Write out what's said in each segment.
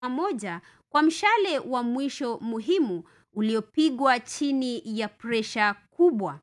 moja kwa mshale wa mwisho muhimu uliopigwa chini ya presha kubwa.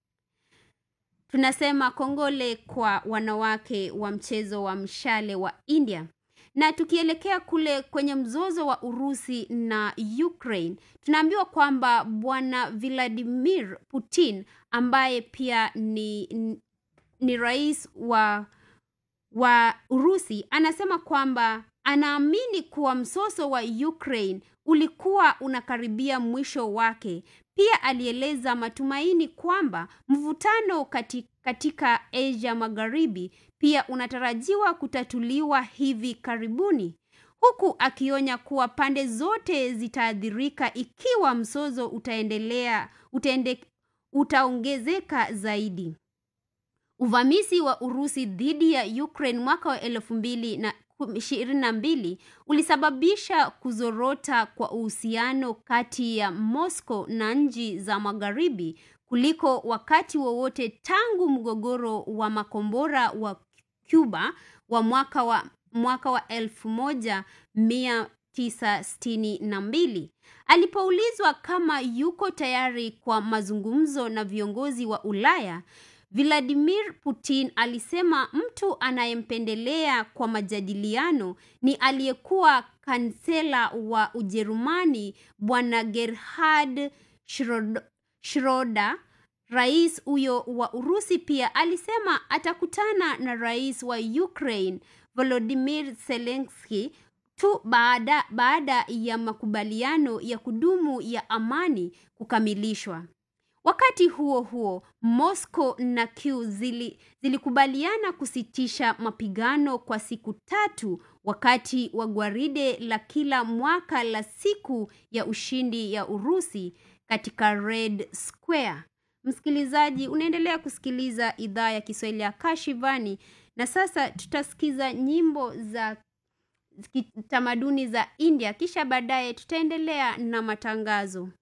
Tunasema kongole kwa wanawake wa mchezo wa mshale wa India. Na tukielekea kule kwenye mzozo wa Urusi na Ukraine, tunaambiwa kwamba bwana Vladimir Putin ambaye pia ni, ni rais wa wa Urusi anasema kwamba anaamini kuwa msoso wa Ukraine ulikuwa unakaribia mwisho wake. Pia alieleza matumaini kwamba mvutano katika, katika Asia Magharibi pia unatarajiwa kutatuliwa hivi karibuni, huku akionya kuwa pande zote zitaathirika ikiwa mzozo utaendelea utaende, utaongezeka zaidi. Uvamizi wa Urusi dhidi ya Ukraine mwaka wa elfu mbili na ishirini na mbili ulisababisha kuzorota kwa uhusiano kati ya Moscow na nchi za magharibi kuliko wakati wowote tangu mgogoro wa makombora wa Cuba wa mwaka wa mwaka wa elfu moja mia tisa sitini na mbili. Alipoulizwa kama yuko tayari kwa mazungumzo na viongozi wa Ulaya, Vladimir Putin alisema mtu anayempendelea kwa majadiliano ni aliyekuwa kansela wa Ujerumani bwana Gerhard Schroder. Rais huyo wa Urusi pia alisema atakutana na rais wa Ukraine Volodymyr Zelensky tu baada, baada ya makubaliano ya kudumu ya amani kukamilishwa. Wakati huo huo, Moscow na Kyiv zili, zilikubaliana kusitisha mapigano kwa siku tatu wakati wa gwaride la kila mwaka la siku ya ushindi ya Urusi katika Red Square. Msikilizaji, unaendelea kusikiliza idhaa ya Kiswahili ya Kashivani na sasa tutasikiza nyimbo za kitamaduni za India kisha baadaye tutaendelea na matangazo.